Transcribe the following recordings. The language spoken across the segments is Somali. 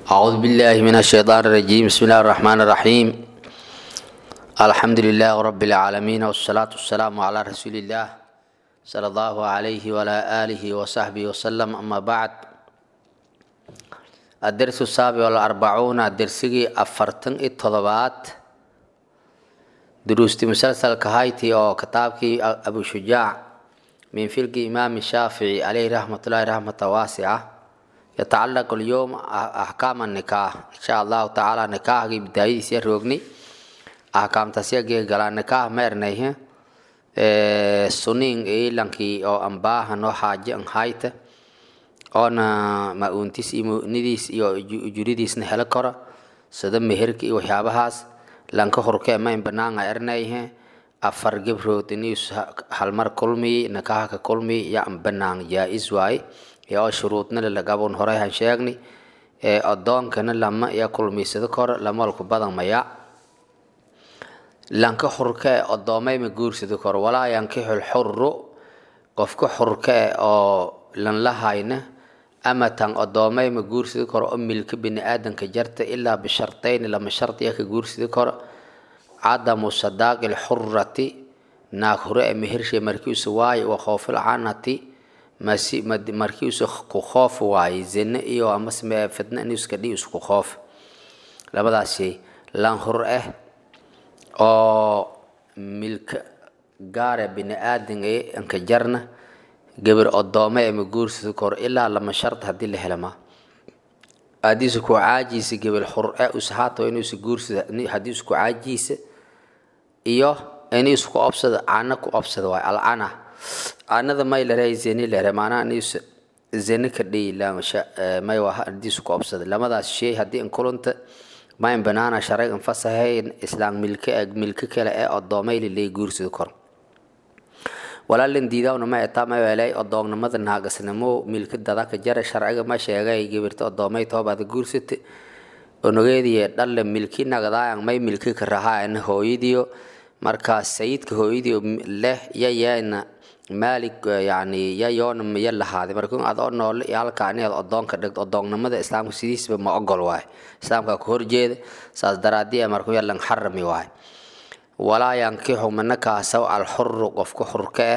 أعوذ بالله من الشيطان الرجيم بسم الله الرحمن الرحيم الحمد لله رب العالمين والصلاة والسلام على رسول الله صلى الله عليه وعلى آله وصحبه وسلم أما بعد الدرس السابع والأربعون الدرسي أفرتن التضبات دروستي مسلسل كهايتي أو كتابكي أبو شجاع من فلك إمام الشافعي عليه رحمة الله رحمة واسعة يتعلق اليوم أحكام النكاح إن شاء الله تعالى نكاح کی بداية سيروغني أحكام تسيغي غلا نكاح ميرنيه suning e lanki oo ambaha no haje ang haita oona ma-uuntis iyo mu-nidiis iyo ujuridiisna helo karo sida meherka iyo waxyaabahaas lanka horkee mayn banaanga ernayhe afar gabrood inius halmar kulmi nakaha ka kulmi ya banaang jaa-is waaye iyo oo shuruudna lalagabun horay han sheegni ee adoonkana lama ya kulmiysado koro lamalku badan maya lanka xurkee odoomay ma guursado koro walaa yankixu lxuru qofka xurkee oo lan lahayna amatan odoomay ma guursado karo oo milka bini aadanka jarta ilaa bishartayni lama shardiya ka guursado karo cadamu sadaaqi lxurati naag hore ee mehershe markiisu waaye wa khoofil canati masi markiisu ku khoof waaye zine iyo amasme fidna inuska dhi isku khoof labadaas shay lan hur ah oo milka gaare bini aadan ee anka jarna gabar odoome ee ma guursado koro ilaa lama shard haddii la helama adiisa ku caajiisa gabar xur e usahaato inuusa guursada haddii isku caajiisa iyo inuu isku obsado cana ku obsado waay alcana canada may lare zeni lare maanaa inuusa zeni ka dhiyi may waa haddii isku obsado lamadaas shay haddii inkulunta mayn banaana sharcigan fasahayn islaam milka milka kale ee odoomay lilay guursado koro walaalin diidawna ma etaa ma weelay odoognimada naagasnimo milka dadaka jara sharciga ma sheegay gabirta odoomay toobaada guursate onogeediye dhalle milki nagadaayang may milki ka rahaayana hooyadiyo marka sayidka hooyadiyo leh yayeena maalik yani yayoona miya lahaaday marka adoo noole iyo halkaa inaad odoonka dhigto odoognimada islaamka sidiisba ma ogol waay islaamka ka horjeeda saas daraadii marka yalan xarami waay walaa yankixu mana kaasaw alxuru qofka xurka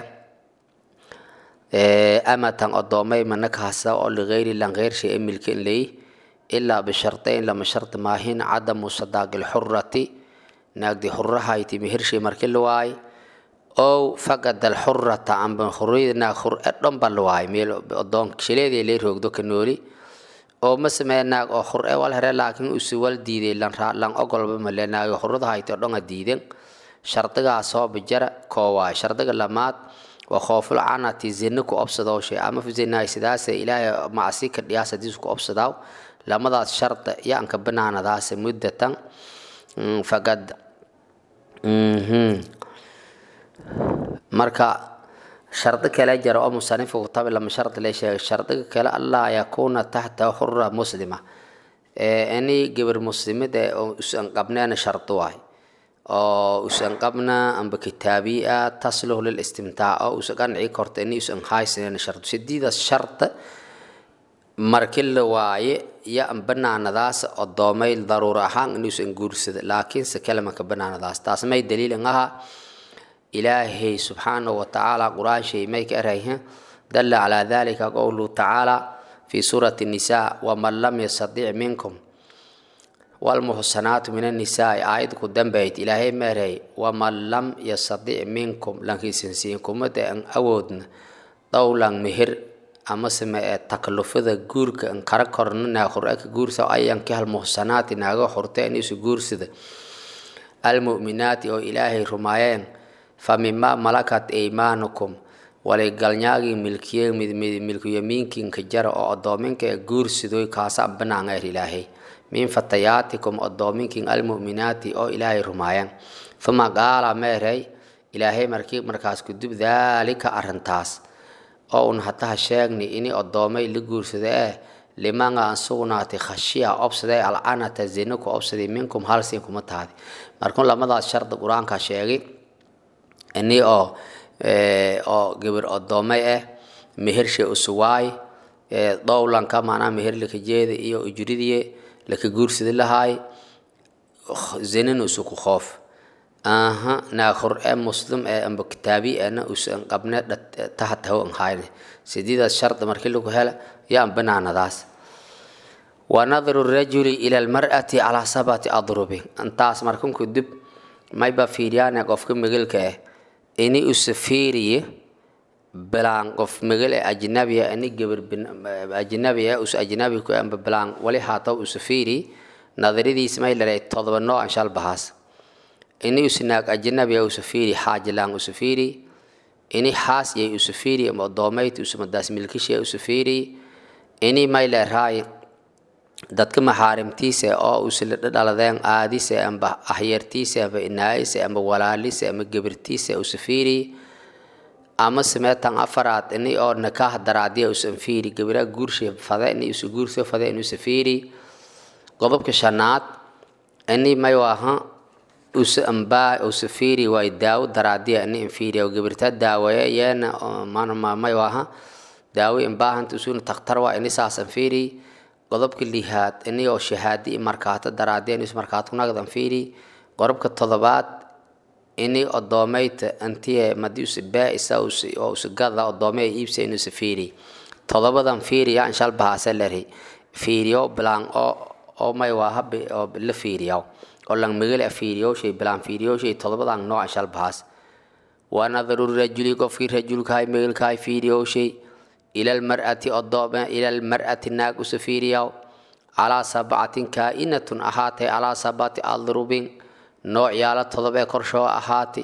eh amatan odoomay mana kaasaw oo ligayri lan geyr shay milka in leey ilaa bishartayn lama shart maahin cadamu sadaaqi lxurati naagdi xurahayti mehershay marki la waay ow faqad alxurata amba xuriyada naag xur e dhomba la waay meel odoon shileedii lay roogdo ka nooli oo ma samee naag oo xur e wal here laakiin usi wal diiday lan lan ogolba male naagi xurada hayti oo dhonga diiden shardigaa soo bijara koo waay shardiga lamaad waa khooful canati zina ku obsadoo shay ama zinaay sidaase ilaahay macsi ka dhiyaas hadiis ku obsadaaw lamadaas sharda yaanka banaanadaase muddatan faqad marka shardi kale jara oo musanifka kutabi lama shardi la sheegay shardiga kale allaa yakuuna taxta xura muslima ini gabar muslimid ee usan qabneena shardi waay oo usan qabna amba kitaabiya tasluh lilistimtaac oo usa qanci korta ini usan haysanen shardu sidiidaas sharta marki la waaye ya an banaanadaas odoomay daruura ahaan inuusan guursada laakiinse kalamanka banaanadaas taas may daliilin aha ilaahay subxaanahu watacaala qur-aan shay may ka erayha dalla calaa dalika qowluhu tacaala fi suurati nisa waman lam yastadic minkum walmuxsanaatu min annisaai aayad ku dambayd ilaahay meeray waman lam yastadic minkum lankiisansiin kumada an awoodna dowlan meher amase ma ee taklufada guurka an kara korna naaqur-aka guursa ayanki hal muxsanaati naaga xurta inisu guursada almu'minaati oo ilaahay rumaayeen fa mimaa malakat aymaanukum walay galnyaagii milkiye milkuyamiinkinka jara oo odoominka ee guursadoy kaasa banaangeer ilaahay min fatayaatikum odoominkin almu'minaati oo ilaahay rumaayeen uma qaala meeray ilaahay markii markaas kudub daalika arrintaas oo un hataha sheegni ini odoomay la guursada eh limanga an sugnaatay khashiya obsaday alcanata zina ku obsaday minkum halsin kuma tahdi markun lamadaas shardi qur-aanka sheegay ini oo oo gabar odoomay ah mehershe usuwaay dowlanka maanaa meherlika jeeda iyo ujridiye laka guursada lahaay zinana usu ku khoof aha naakhur ee muslim ee amba kitaabi eena usan qabne tahataho an hayne sidiidaas shardi markii lagu hela yaan banaanadaas wanadru rajuli ila almar'ati calaa sabati adrubin intaas markanku dib mayba fiiryaane qofka migilka ah ini usa fiiriye bilaan qof migil ee ajnabiya ini gabar ajnabiya us ajnabi ku amba bilaan wali haataw usa fiiri nadaridiis may lare todoba noo an shal bahaas ini usnaag ajnabiya usa fiiri xaajilaan usa fiiri ini xaas yay usa fiiri ama odoomayt usamadaas milkishiya usa fiiri ini may leeraay dadka maxaarimtiisa oo usla dhaladeen aadise amba ahyartiisa amba inaayise amba walaalise ama gebirtiisa usa fiiri ama sameetan afaraad ini oo nakaah daraadiya usan fiiri gabira guurshe fade ini usa guursa fade inusa fiiri qodobka shanaad ini may waaha usa ambaa usa fiiri waay daawo daraadiya ini infiiriya gabirta daaweeya yeena manama may waaha daawo imbaahanta usuna takhtar waa ini saasan fiiri qodobka lihaad ini oo shahaadi markaato daraadiya inus markaato nagdan fiiri qodobka todobaad ini odoomayta antiye madi usa baa-isa oo usa gada odoomay iibsa inusa fiiri todobadan fiiri yaa inshal bahaase leri fiiriyo bilaan oo oo may waa habi oo la fiiriyo oo lang migala fiiriyowshay bilaan fiiriyowshay todobadan nooc inshal bahaas waa nadaru rajuli qofkii rajulkahay migilkahay fiiriyowshay ila almar'ati odoome ila almar'ati naag usa fiiriyaw calaa sabcatin kaa-inatun ahaatay calaa sabati adrubin nooc yaala todobee korshoo ahaati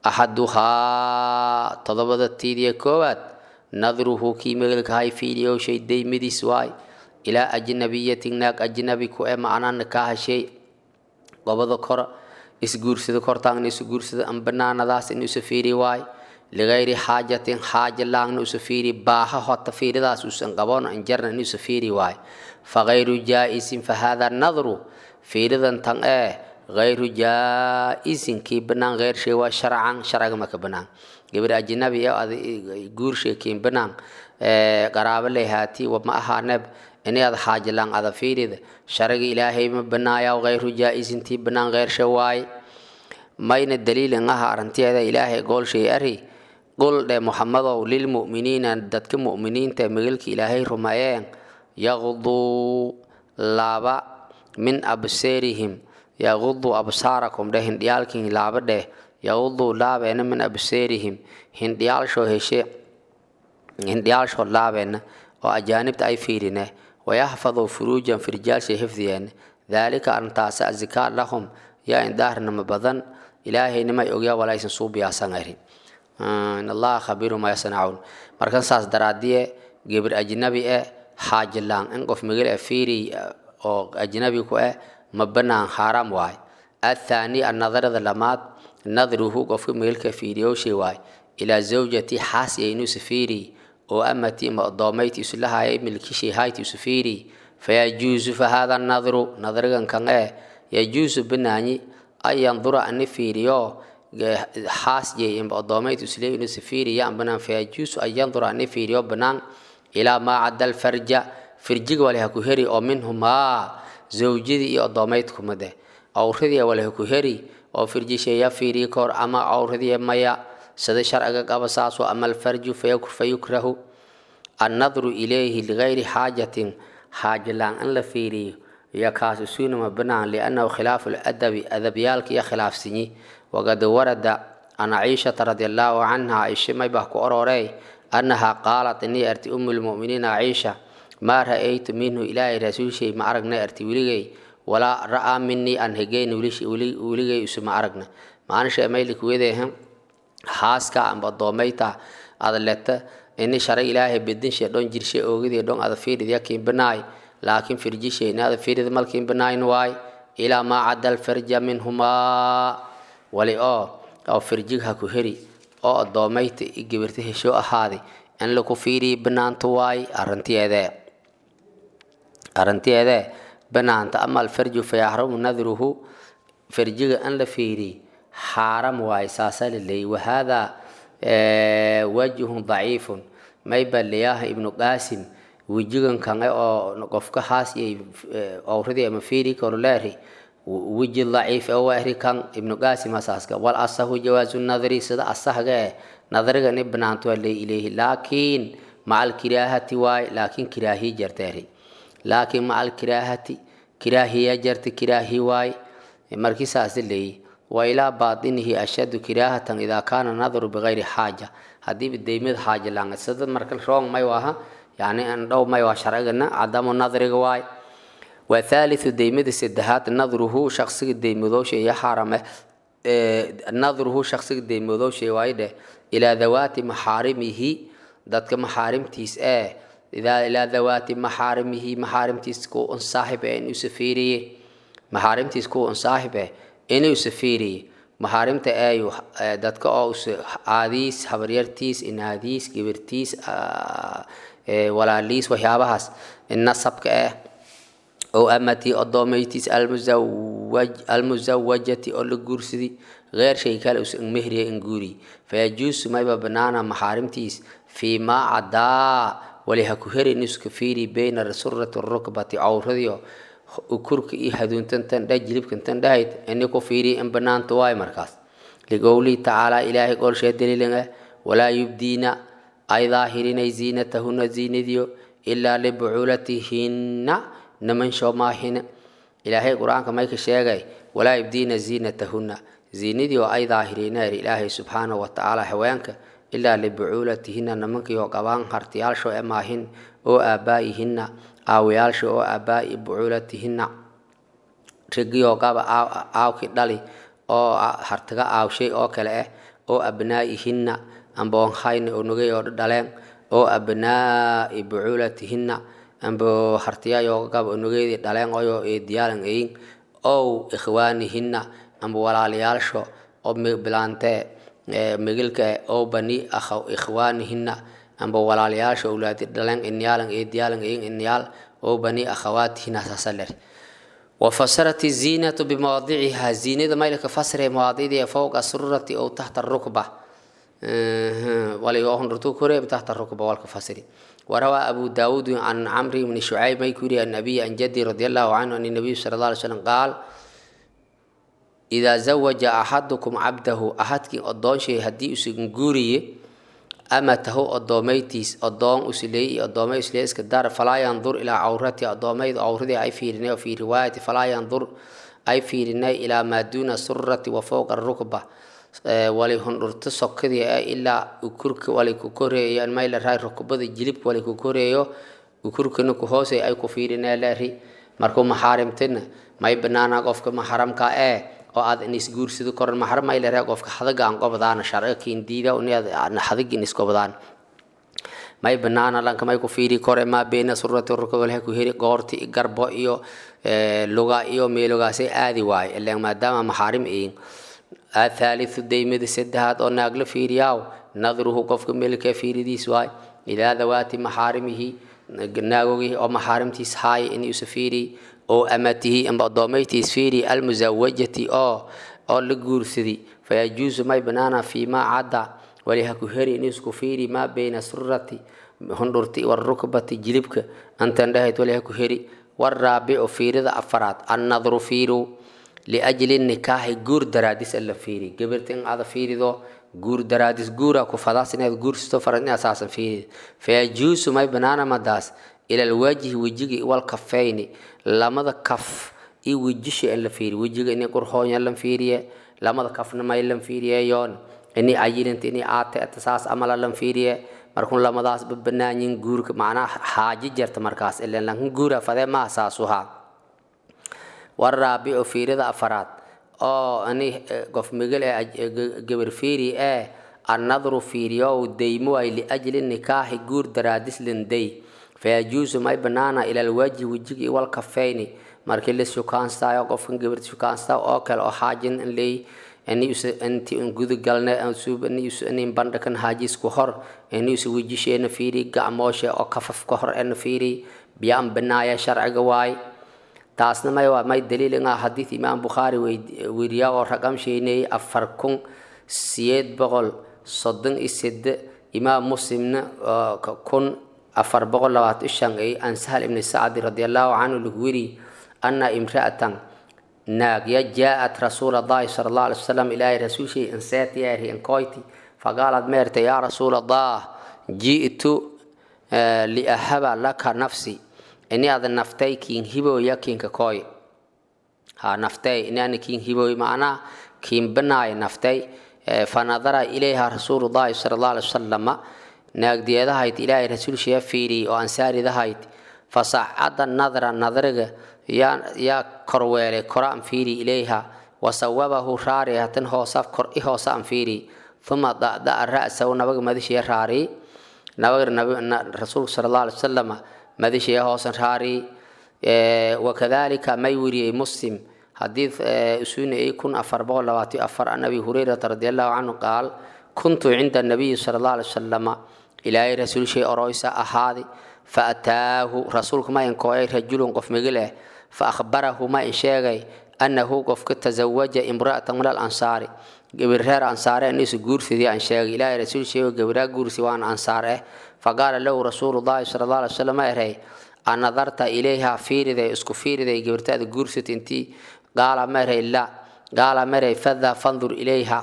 axaduhaa todobada tiidiya koowaad nadruhu kii megelkahay fiidiyowshay daymadiis waay ilaa ajnabiyatin naag ajnabi ku e macnana kaa hashay qobada kor isguursada kortaangna isu guursada an banaanadaas in usa fiiri waay ligayri xaajatin xaaja laangna usa fiiri baaha hota fiiridaas usan qaboon anjarna in usa fiiri waay fagayru jaa-isin fahada nadru fiiridan tan ee غير جائز كي بنان غير شيء وشرعا شرعا ما كبنان قبل أجنبي أو جور شيء كي بنان قرابة لهاتي وما أهانب إني هذا حاجة لان هذا فيرد شرع إلهي ما بنايا وغير جائز تي بنان غير شيء واي ما ين الدليل إنها أرنتي هذا إلهي قول شيء أري قل محمد للمؤمنين دتك مؤمنين تمغلك إلهي رمائين يغضوا لابا من أبصارهم yaqudu absaarakum dheh hindhiyaalkiin laaba dheh yaqudu laabeena min absaarihim hindhiyaalshoo heshe hindhiyaalshoo laabeena oo ajaanibta ay fiirine wayaxfaduu furuujan firjaalshay hifdiyeene daalika arrintaasi azikaa lahum yaa indaarinama badan ilaahaynimay ogyaa walaysan suubiyaasanari in allaha khabiiru ma yasnacuun markan saas daraadiye gebir ajnabi e xaajilaan in qof migil e fiiri oo ajnabi ku eh ma banaan xaaraam waay athaani annadarada lamaad nadruhu qofka meelka fiiriyowshay waay ilaa zawjati xaasi aynuusa fiiri oo amati ma odoomayti islahaya milkishay hayti isu fiiri fayajuusu fahada nadru nadrigan kan ee yajuusu banaanyi an yandura ani fiiriyo xaas jey ima odoomayti isle inuusa fiiri yaan banaan fayajuusu an yandura ani fiiriyo banaan ilaa maa cadda alfarja firjiga wale ha ku heri oo minhumaa zawjadii iyo odoomaydkumade awradii waleha ku heri oo firjisheeya fiiriyi kahor ama awradii maya sida sharciga qaba saasoo ama alfarju fayukrahu annadru ilayhi ligayri xaajatin xaajilaan in la fiiriyo iyo kaasi suunama banaan liannahu khilaafu ladabi adabyaalka iyo khilaafsinyi waqad warada an ciishata radi allaahu canha aisha maybah ku ororey annaha qaalat inii arti umu lmuminiina ciisha maa ra-aytu minhu ilaahay rasuulshay ma aragna arti weligay walaa ra-aa minii aan hegeyn weligay isuma aragna maanisha maylikwedehe xaaska amba doomayta adaleta ini shara ilaahay bedinshe dhon jirshe oogidii dhon ada fiirid yakin banaay laakin firjishe ini ada fiirid malkin banaayn waay ilaa maa cadda alfarja minhumaa wali oo oo firjig ha ku heri oo adoomayta i gabirta hesho ahaaday in laku fiiriyi banaanta waay arrintiyeedee arrintiyeedee banaanta ama alfarju fayaxrumu nadruhu farjiga in la fiiriy xaaram waay saasa laleeyay wahaadaa wajhun daciifun mayba liyaha ibnu qaasim wejigan kange oo qofka haas iyo awradii ama fiiri karo leeri weji daciif oo waahri kan ibnu qaasim asaaska wal asahu jawaazu nadri sida asahga eh nadrigan i banaanto waa lay ilayhi laakiin maca alkiraahati waay laakiin kiraahiya jarteeri laakiin maca alkiraahati kiraahiya jarta kiraahi waay markii saasi leeyi wa ilaa baatinihi ashaddu kiraahatan idaa kaana nadru bigayri xaaja haddiiba deymad xaaja langa sida marka roong may waha yani andhow may waa sharcigana cadamu nadriga waay wathaalithu deymada saddexaad nadruhu shaqsiga deymadoosha iyo xarame nadruhu shaqsiga deymadoosha waayo dheh ilaa dawaati maxaarimihi dadka maxaarimtiis ee ilaa dawaati maxaarimihi maxaarimtiis kuwa un saaxib eh inuu safiiriye maxaarimtiis kuwa un saaxib eh inuu safiiriye maxaarimta eeyu dadka oo aadiis habaryartiis inaadiis gibirtiis walaaliis waxyaabahaas nasabka eh oo amatii odoomaytiis almusawajati oo la guursadi غير شيء كان اس مهري انغوري فيجوز ما يبقى بنانا محارمتيس فيما عدا ولها كهري نسك فيري بين السرة الركبة عورضيو وكرك إي هدون تنتن دا جلب كنتن دايت انكو فيري ان بنان تواي مركز لقولي تعالى إلهي قول شيء دليل ولا يبدين أي ظاهرين زينتهن زينديو إلا لبعولتهن نمن شو ماهن إلهي قرآن كما يكشيغي ولا يبدين زينتهن ziinadii oo ay daahireeneer ilaahay subxaana wa tacaala haweenka ilaa libucuulatihina nimankii oo qabaan hartiyaalsho e maahin oo aabbaa'ihinna aawayaalsho oo aabbaa'i bucuulatihina ragii oo qaba aawki dhali oo hartaga aawshay oo kale ah oo abnaa'ihinna amboonhayna oo nogay oo dhaleen oo abnaa'i bucuulatihinna ambo hartiyayoo qaba onogeydii dhaleen oyoo eediyaalan eyin ow ikhwaanihinna amba walaalayaalsho oo bilaantee migilka oo bani ikhwaanihina amba walaalayaalsho awlaadi dhaleen inyaalan eediyaalan eyin inyaal oo bani akhawaatihina sasaler وفسرت الزينة بمواضعها زينة ما لك فسر مواضيع فوق السرة أو تحت الركبة وليوهن رتو كوري تحت الركبة والكفسر وروى أبو داود عن عمرو بن شعيب ما يكوري النبي عن جدي رضي الله عنه أن النبي صلى الله عليه وسلم قال إذا زوج أحدكم عبده أحدك أدون شيء هدي أسنجوري أما تهو أدوميتيس أدون أسلي أدومي أسلي إسكدار فلا ينظر إلى عورتي أدومي عورتي أي في رناي وفي رواية فلا ينظر أي في رناي إلى ما دون السرة وفوق الركبة وليهن ارتسق كذي إلا أكرك وليكوكوري يعني ما إلا راي ركبة جلب وليكوكوري أكرك نكوهوسي أي كفيرنا لاري مركو محارمتنا ما يبنانا قفك محرمك إيه oo aad in isguursado koran maxram ay leeyahay qofka xadaga aan qobdaan sharci kiin diida oo inaad xadag in iskobdaan may banaana lanka may ku fiiri kore ma beena surrati rukubal ku heri goorti garbo iyo luga iyo meelogaasay aadi waay ilaa maadaama maxaarim iin الثالث ديمد سدهات أو ناقل فيرياو نظره قفك ملك فيرديس واي إلى ذوات محارمه ناقوه أو محارمتيس هاي إن يسفيري oo amatihi amba addoomaytiis fiiri almusawajati oo oo la guursaday fayajuusu may banaana fiimaa cadda waliha ku heri in isku fiiri maa bayna surati hundhurti warukbati jilibka antan dhahayd waliha ku heri waraabicu fiirida afaraad annadru fiiru liajli nikaaxi guur daraadis alla fiiri gabirta in ada fiirido guur daraadis guura ku fadaas inaad guursato farad inaad saasan fiiri fayajuusu may banaana madaas ila alwajhi wejigi walkafayni lamada kaf iyo wejisha in la fiiriyo wejiga inay qurxoonya lan fiiriye lamada kafna may lan fiiriyeyoon inay cayilinta inay aate saas amala lan fiiriye markun lamadaas babanaanyin guurka macnaha xaaji jarta markaas ilan lankan guura fadee maha saasuhaa waraabicu fiirida afaraad oo ani qof migil ee gabar fiiri ee annadru fiiriyow daymo ay liajli nikaaxi guur daraadis linday fayajuusu may banaana ila alwajhi wejigi walkafayni markii la shukaanstaayo qofkan gabarta shukaansta oo kale oo xaajin ley inti un gudagalne nin bandhakan haajisku hor inuusa wejisheena fiiri gacmooshe oo kafafka hor ena fiiri biyaan banaaya sharciga waay taasna may waa may daliil ingaa xadiid imaam bukhaari weriyaa oo raqam sheeneeyey afar kun siyeed boqol soddon iyo sede imaam muslimna kun afar boqol labaatan shan ay an sahal ibni sacdi radi allahu canhu lagu wiri ana imra'atan naag ya jaa-at rasuul allahi sala allah alay wasalam ilaahay rasuulshay inseetiyaari inkoyti faqaalad meerta yaa rasuul allah ji'tu liahaba laka nafsi ini ada naftay kiin hibooya kiinka koy ha naftay ini ani kiin hibooy macnaa kiin banaay naftay fanadara ilayha rasuulullahi sala allah alay wasalama naagdiyadahayd ilaahay rasuulshaya fiiriyey oo ansaaridahayd fasacada nadra nadriga yaa yaa korweelay kora an fiiri ilayha wasawabahu raari hatan hoosa kor i hoosa an fiiri uma da'da'a ra'sahu nabaga madishaya raari nabaga rasuulka sala allah alay wasalama madishaya hoosan raari wakadalika may weriyey muslim حديث أسوني كن أفر بقول لواتي أفر عن أبي هريرة رضي الله عنه قال كنت عند النبي صلى الله عليه وسلم إلى رسول شيء أرويس أحادي فأتاه رسولك ما ينكوي رجل قف مقله فأخبره ما إنشاغي أنه قف تزوج امرأة من الأنصار قبرها أنصار الناس قرسي دي أنشاغي إلى رسول شيء قبرها قرسي وان أنصاره فقال له رسول الله صلى الله عليه وسلم إرهي أن نظرت إليها فيري اسكو فيري قبرتها قرسي انتي قال مري لا قال مري فذا فانظر إليها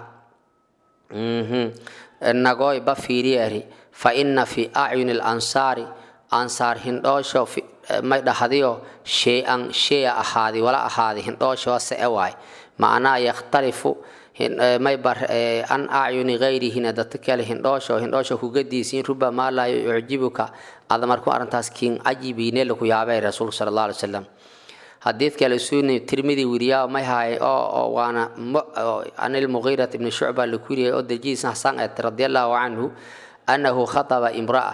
نقوي بفيريري فإن في أعين الأنصار أنصار هندوشو في ما دحديو شيئا شيء أحادي ولا أحادي هندوشو سأواي معناه يختلف ما يبر أن أعين غيره ندتكال هندوشو هندوشو كجديسين ربما لا يعجبك هذا مركو أرنتاس كين عجيبين لكو يابي رسول صلى الله عليه وسلم حديث قال سوني ترمذي وريا ما هاي أو وانا عن المغيرة بن شعبة لكوريا أو دجيس حسن رضي الله عنه أنه خطب امرأة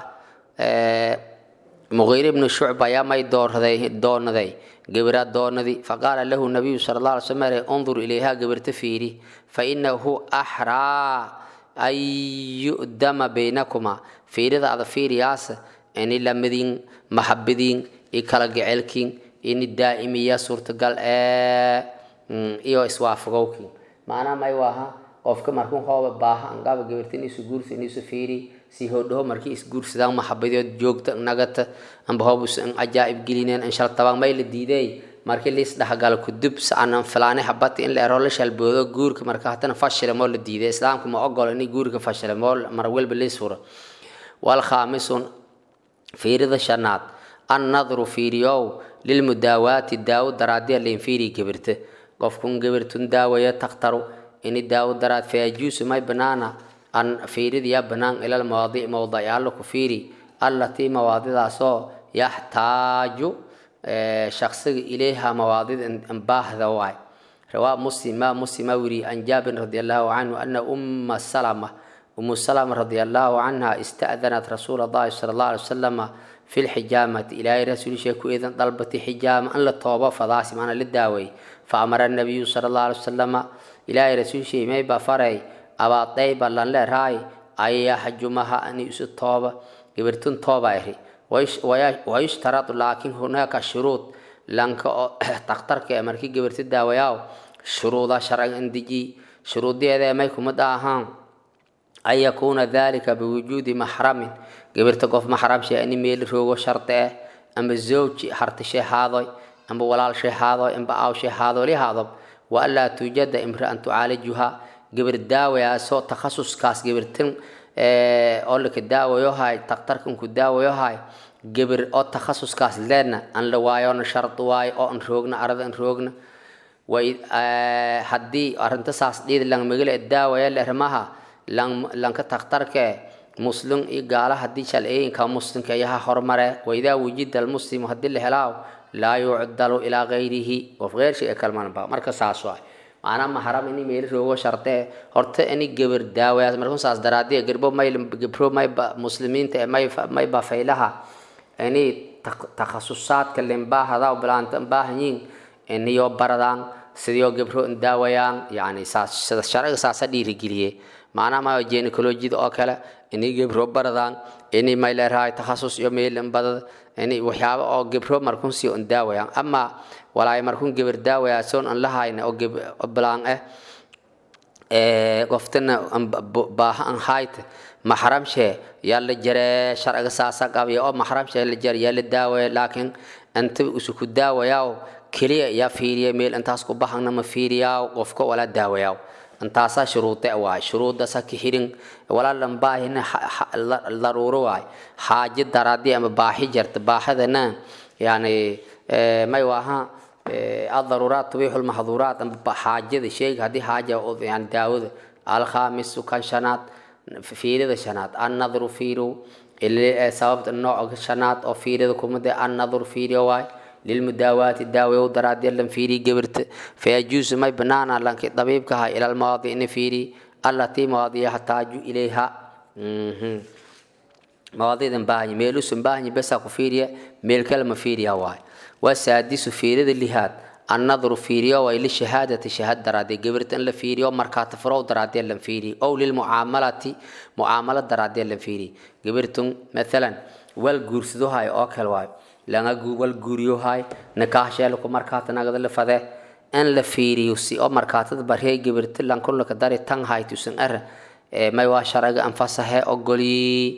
مغيرة بن شعبة يا ما يدور ذي دون ذي قبرات دون ذي فقال له النبي صلى الله عليه وسلم انظر إليها قبر تفيري فإنه أحرى أن يؤدم بينكما في رضا هذا في رياسة أن لمدين محبدين إكلا جعلكين ini daa'imiya suurtagal ee iyo iswaafagowkii macnaha may waaha qofka markuu hooba baaha angaba gabartin isu guursa isu fiiri si hodhoho markii isguursadaan maxabadood joogta nagata amba hoob an ajaa'ib gelineen an shaltabaan may la diiday markii liis dhexgalo kudub saanan filaane habati in la ero la shalboodo guurka marka hatana fashile moo la diiday islaamka ma ogolo inay guurka fashile moo mar walba liis furo wal khaamisun fiirida shanaad annadru fiiriyow lilmudaawaati daawo daraadiya leinfiiri gebirte qofkun gebirtun daawaya takhtaru ini daawo daraad fayajuusu may banaana an fiiridiya banaan ilal mawaadic mawdayaalo ku fiiri allatii mawaadidaasoo yaxtaaju shaksiga ilayha mawaadid baahda waay rawaa muslim ma muslima wiri an jaabir radi allahu canhu ana umma salama umu salama radi allahu canha ista'danat rasuula allahi sala allah alay wasalama في الحجامة إلى رسول شيخ إذن طلبت حجامة أن للتوبة فضاسي معنا للداوي فأمر النبي صلى الله عليه وسلم إلى رسول شيخ ما يبقى فرعي أبا طيبا لن لا راي أي حجمها أن يسو التوبة قبرتون توبة إهي ويشترط لكن هناك شروط لانك تخترك أمريكي قبرت الداوياو شروط شرع اندجي شروط دي هذا ما يكون مداهان أن يكون ذلك بوجود محرم gabarta qof maxram shay ani meel roogo sharti ah amba zawji harti shay haadoy amba walaal shay haadoy amba aaw shay haadoy li haadob wa allaa tuujada imra'an tucaalijuha gabar daawayaasoo takhasuskaas gabartan oo laka daawayo hay takhtarkan ku daawayo hay gabar oo takhasuskaas leedna an la waayona shart waayo oo an roogna arada an roogna way haddii arrinta saas dhiid lang magala daawaya lermaha lanka takhtarkee muslim iyo gaala haddii shalciyinka muslimka ayaha hormare waidaa wujida almuslimu haddii la helaaw laa yucdalu ilaa gayrihi qof geyrshi ee kalmanba marka saas waay macnaa maxram ini meel roogo sharte horta ini gabar daawayaas markun saas daraadiya garbo may gabro may muslimiinta may may bafaylaha ini takhasusaadka limbaahada bilaanta baahanyiin iniyo baradaan sidiyo gabro daawayaan yani saas sida sharciga saasa dhiirigeliye macnaha ma gynecologida oo kale inay gebro baradaan inay may leerahay takhasus iyo meelin badad inay waxyaabo oo gebro markun sii on daawayaan ama walaay markun geber daawaya soon an lahayna oo bilaan ah qoftana baaha an hayt maxramshe yaa la jaree sharciga saasa qabya oo maxramshe la jar yaa la daawaya laakiin inta isuku daawayaa keliya yaa fiiriya meel intaas ku bahana ma fiiriyaa qofka wala daawayaa intaasaa shuruude waay shuruudasa ka xirin walaalan baahina daruuro waay xaaji daraadii ama baaxi jarta baaxidana yani may waaha الضرورات تبيح المحظورات حاجة شيء هذه حاجة يعني داود الخامس كان شنات في ذا شنات النظر فيرو اللي سبب النوع شنات أو في ذا كم ده النظر فيرو واي للمداوات الداوية ودراد يلم فيري جبرت فيجوز ما بنانا لك طبيب كها إلى المواضيع إن فيري التي مواضيع يحتاج إليها مواضيع باهي ميلو سنباهي بس أكو فيريا ميل كلمة فيريا واي والسادس فيريد اللي هاد النظر فيريا وإلى شهادة شهادة درادي قبرت أن لفيريا مركات فرو درادي لم فيري أو للمعاملة معاملة درادي لم فيري قبرتم مثلا والجورسدو هاي أكل واي لأن والجوريو هاي نكاح شالكو مركات نقد لفده أن لفيريو سي أو مركات برهي قبرت لأن كل لك داري تان هاي تسن أر ما يواشرق أنفسها أقولي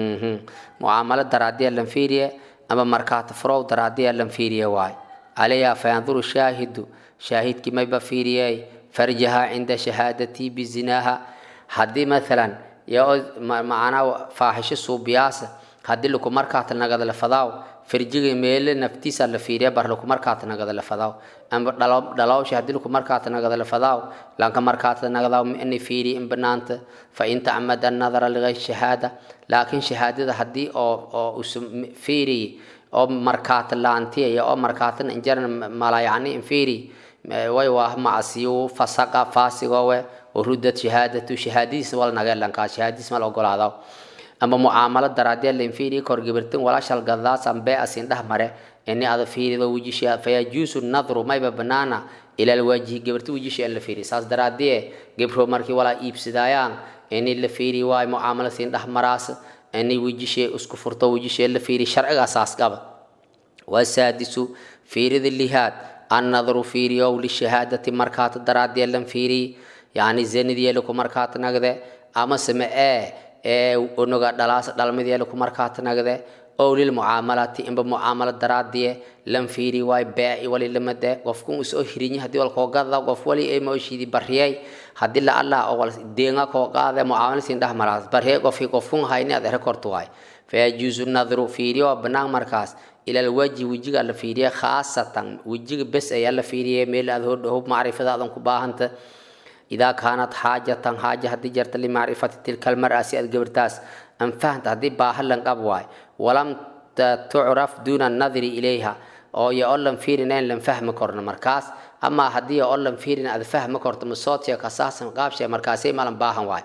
معاملة درادي لم فيريا ama markaata farow daraadiya lan fiiriya waay calayha fayanduru shaahidu shaahidkii mayba fiiriyay farjaha cinda shahaadatii bizinaaha haddii maalan yoo macnaa faaxisho suubiyaasa haddii laku markaata nagadala fadaaw farjiga meele naftiisa la fiiriya bar laku markaata nagadala fadaaw ama dhalawsha haddii laku markaata nagadala fadaaw lanka markaata nagadaaw ini fiiri in banaanta fa in tacmada annadara ligayr shahaada laakiin shahaadada haddii oo oo usa fiiriy oo markaata laantiya oo markaatan injaran malayacni infiri way waa macsiyu fasaqa faasigowe urudad shahaadatu shahaadadiis wal nagelankaa shahaadadiis mal ogolaado ama mucaamalo daraadee lainfiri kor gibirtin walaashal gadaas ambe asin dhah mare ini ada fiirido wujisha fayajuusu nadru mayba banaana ila alwajhi gibirti wujisha in la fiiri saas daraadee gibro markii walaa iibsadayaan ini la fiiri waayo mucaamalo siin dhah maraas ini wujishe isku furto wujishe la fiiri sharciga asaas qaba wasaadisu fiirida lihaad annadru fiiriyow lishahaadati markaata daraadee lan fiiri yani zanidiyeelaku markaata nagde ama same ee ee onoga dhalaas dhalmideelaku markaata nagde ow lilmucaamalati inba mucaamalo daraadiye lan fiiri waay beeci wali lamade qofkun isoo hirinye hadii wal koogada qof wali ay mooshidi bariyay hadii la allah oo wal deenga koogaade mucaamalo siin dhah maraas bariyay qofkii qofkun hayni ad rekortu waay fayajuusu nadru fiiriyo banaan markaas ila alwajhi wejiga la fiiriye khaasatan wejiga bes ayaa la fiiriye meel aad hodhow macrifada aadan ku baahanta idaa kaanat xaajatan xaaja haddii jarta limacrifati tilka almar'a si aad gabirtaas an fahanta haddii baaha lan qab waay walam tucraf duuna annadri ilayha oo yo oo lan fiirinayn lan fahmi korno markaas amaa haddii oo lan fiirin aad fahmi korto masoodsiga kasaasan qaabshe markaasay malan baahan waay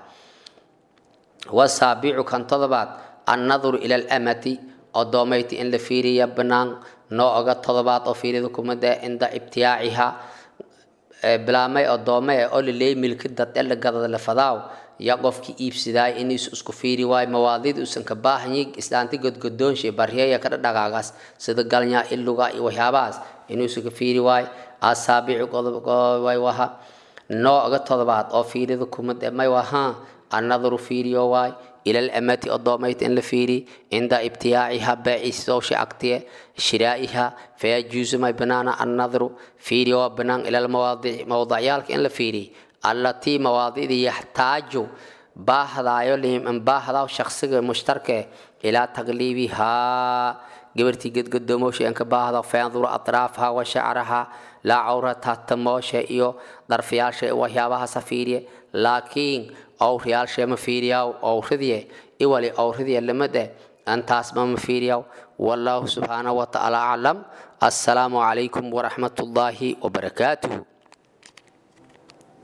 wasaabicu kan todobaad annadru ila alamati odoomayti in la fiiriya banaan noo oga todobaad oo fiirida kumada cinda ibtiyaaciha bilaamay odoome ee oo laleey milki dad ee la gadada la fadaaw ya qofkii iibsadaay inuu isku fiiri waayo mawaadiid uusan ka baahanyi islaanti godgodoonshe baryeeya ka dhagaagaas sida galnya iluga iyo waxyaabahaas inuu iska fiiri waayo asaabici way waha noo oga todobaad oo fiirida kumada may waha annadru fiiriyo waay إلى الأمة الضاميت إن لفيري عند ابتياعها بيع سوش أكتية شرائها فيجوز ما بنانا النظر فيري وبنان إلى المواضع موضعيالك إن لفيري التي مواضيع يحتاج باهدا يلهم ان باهدا شخص مشترك إلى تغليبها قبرتي قد قدموش إنك باهدا فينظر أطرافها وشعرها لا عورتها تموش إيو ضرفيال شيء وهيابها سفيري لكن awriyaashe ma fiiriyaw awridiye iwali awridiye lamade antaas ma ma fiiriyaw wallahu subxaanahu watacaala aclam assalaamu calaykum waraxmat ullaahi wabarakaatuhu